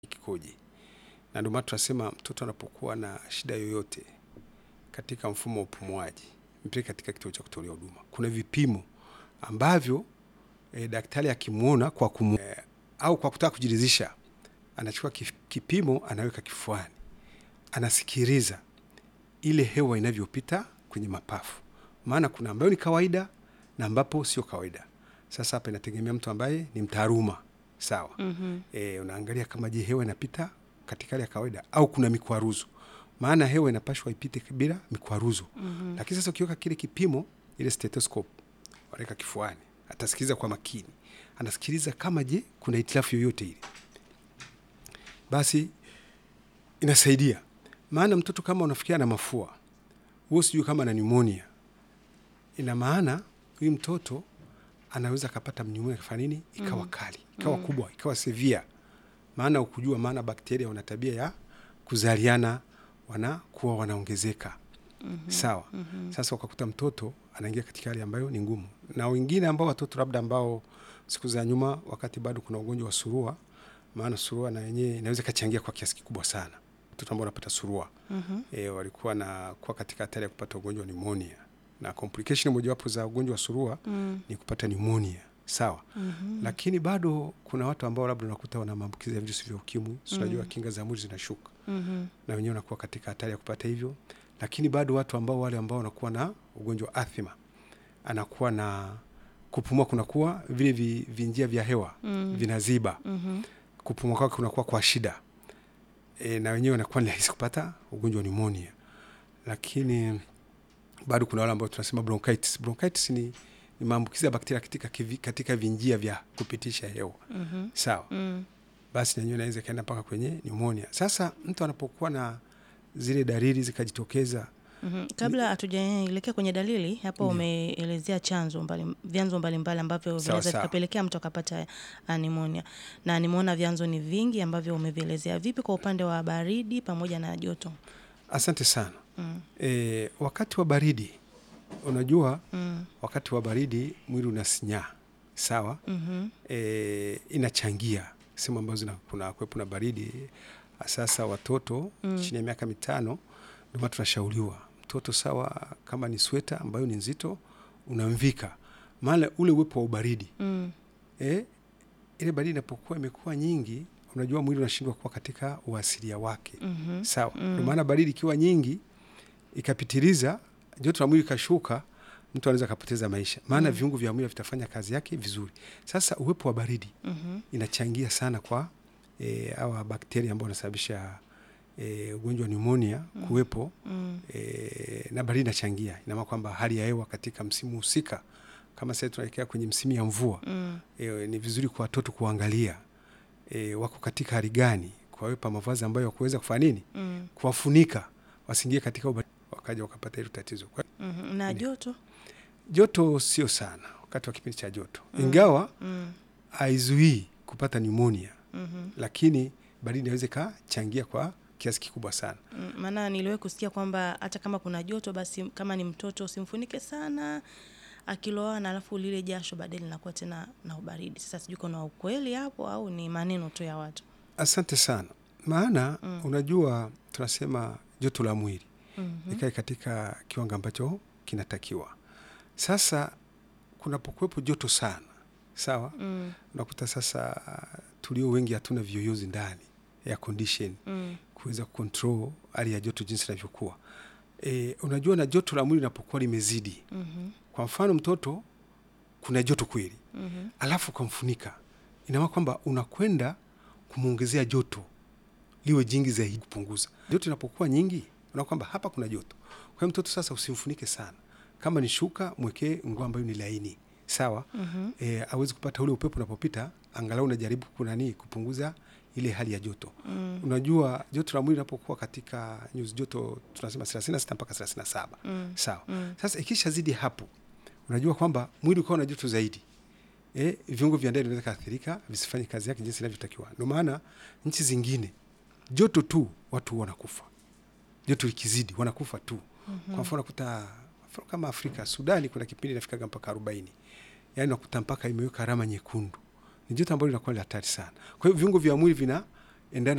kikoje, na ndio maana tunasema mtoto anapokuwa na shida yoyote katika mfumo wa upumuaji, mpeleke katika kituo cha kutolea huduma. Kuna vipimo ambavyo e, daktari akimwona kwa kumu, e, au kwa kutaka kujiridhisha, anachukua kipimo anaweka kifuani, anasikiliza ile hewa inavyopita kwenye mapafu, maana kuna ambayo ni kawaida na ambapo sio kawaida. Sasa hapa inategemea mtu ambaye ni mtaaluma sawa. mm -hmm. E, unaangalia kama je, hewa inapita katika hali ya kawaida au kuna mikwaruzo, maana hewa inapashwa ipite bila mikwaruzo. mm -hmm. Lakini sasa ukiweka kile kipimo, ile stethoscope wanaweka kifuani, atasikiliza kwa makini, anasikiliza kama je kuna hitilafu yoyote ile, basi inasaidia. Maana mtoto kama unafikia na mafua, wewe sijui kama na pneumonia, ina maana huyu mtoto anaweza akapata pneumonia kafanya nini, ikawa kali, ikawa mm. kubwa, ikawa severe. Maana ukujua, maana bakteria wana tabia ya kuzaliana, wanakuwa wanaongezeka. mm -hmm. Sawa. mm -hmm. Sasa ukakuta mtoto anaingia katika hali ambayo ni ngumu, na wengine ambao watoto labda ambao siku za nyuma, wakati bado kuna ugonjwa wa surua, maana surua na yenyewe inaweza ikachangia kwa kiasi kikubwa sana watoto ambao wanapata surua. mm -hmm. E, walikuwa na kuwa katika hatari ya kupata ugonjwa wa pneumonia na complication mojawapo za ugonjwa wa surua mm. ni kupata pneumonia sawa. mm -hmm. Lakini bado kuna watu ambao labda unakuta wana maambukizi ya virusi vya ukimwi, unajua mm. kinga za mwili zinashuka mm -hmm. na wenyewe wanakuwa katika hatari ya kupata hivyo. Lakini bado watu ambao wale ambao wanakuwa na ugonjwa wa athma, anakuwa na kupumua, kunakuwa vile vi, vinjia vya hewa mm. vinaziba mm -hmm. kupumua kwake kunakuwa kwa shida e, na wenyewe wanakuwa ni rahisi kupata ugonjwa wa pneumonia, lakini bado kuna wale ambao tunasema bronchitis. Bronchitis ni, ni maambukizi ya bakteria katika, katika vinjia vya kupitisha hewa mm -hmm. Sawa mm. Basi nanyewe naweza ikaenda mpaka kwenye pneumonia. Sasa mtu anapokuwa na zile dalili zikajitokeza mm -hmm. Kabla hatujaelekea kwenye dalili hapo, umeelezea chanzo mbali, vyanzo mbalimbali ambavyo vinaweza vikapelekea mtu akapata pneumonia, na nimeona vyanzo ni vingi ambavyo umevielezea. Vipi kwa upande wa baridi pamoja na joto? Asante sana. Mm. E, wakati wa baridi unajua, mm. wakati wa baridi mwili unasinyaa sawa. mm -hmm. E, inachangia sehemu ambazo kuna kwepo na baridi. Sasa watoto mm. chini ya miaka mitano, ndio maana tunashauriwa mtoto sawa, kama ni sweta ambayo ni nzito unamvika, maana ule uwepo wa ubaridi mm. e, ile baridi inapokuwa imekuwa nyingi, unajua mwili unashindwa kuwa katika uasilia wake mm -hmm. sawa. mm. Ndio maana baridi ikiwa nyingi ikapitiliza joto la mwili ikashuka, mtu anaweza akapoteza maisha, maana mm. viungo vya mwili vitafanya kazi yake vizuri. Sasa uwepo wa baridi mm -hmm. inachangia sana kwa e, awa bakteria ambao wanasababisha e, ugonjwa wa pneumonia mm. kuwepo mm. e, na baridi inachangia, ina maana kwamba hali ya hewa katika msimu husika, kama sasa tunaelekea kwenye msimu ya mvua mm. e, ni vizuri kwa watoto kuangalia e, wako katika hali gani, kuwawepa mavazi ambayo wakuweza kufanya nini mm. kuwafunika wasiingie katika ubaridi wakaja wakapata hilo tatizo. mm -hmm. na joto, joto sio sana wakati wa kipindi cha joto mm. ingawa haizuii mm. kupata pneumonia mm -hmm. lakini baridi inaweza ikachangia kwa kiasi kikubwa sana. Maana mm, niliwahi kusikia kwamba hata kama kuna joto, basi kama ni mtoto usimfunike sana akiloana, alafu lile jasho baadaye linakuwa tena na ubaridi. Sasa sijui kuna ukweli hapo au ni maneno tu ya watu. Asante sana, maana mm. unajua tunasema joto la mwili Mm -hmm. ikae katika kiwango ambacho kinatakiwa. Sasa kunapokuwepo joto sana sawa, mm. unakuta sasa tulio wengi hatuna viyoyozi ndani ya condition mm. kuweza kucontrol hali ya joto jinsi inavyokuwa. E, unajua na joto la mwili linapokuwa limezidi mm -hmm. kwa mfano mtoto kuna joto kweli mm -hmm. alafu ukamfunika, ina maana kwamba unakwenda kumwongezea joto liwe jingi zaidi, kupunguza joto inapokuwa nyingi una kwamba hapa kuna joto. Kwa hiyo mtoto sasa usimfunike sana, kama ni shuka mwekee nguo ambayo ni laini sawa. mm -hmm. E, awezi kupata ule upepo unapopita, angalau unajaribu kunani kupunguza ile hali ya joto mm. Unajua joto la mwili linapokuwa katika nyuzi joto tunasema 36 mpaka 37 mm. sawa mm. Sasa ikisha zidi hapo, unajua kwamba mwili ukawa na joto zaidi e, viungo vya ndani vinaweza kaathirika visifanye kazi yake jinsi inavyotakiwa. Ndio maana nchi zingine joto tu watu wanakufa joto likizidi wanakufa tu. mm -hmm. Kwa mfano nakuta kama Afrika, Sudani kuna kipindi inafikaga mpaka arobaini, yaani nakuta mpaka imeweka alama nyekundu. Ni joto ambalo linakuwa hatari sana. Kwa hiyo viungo vya mwili vinaendana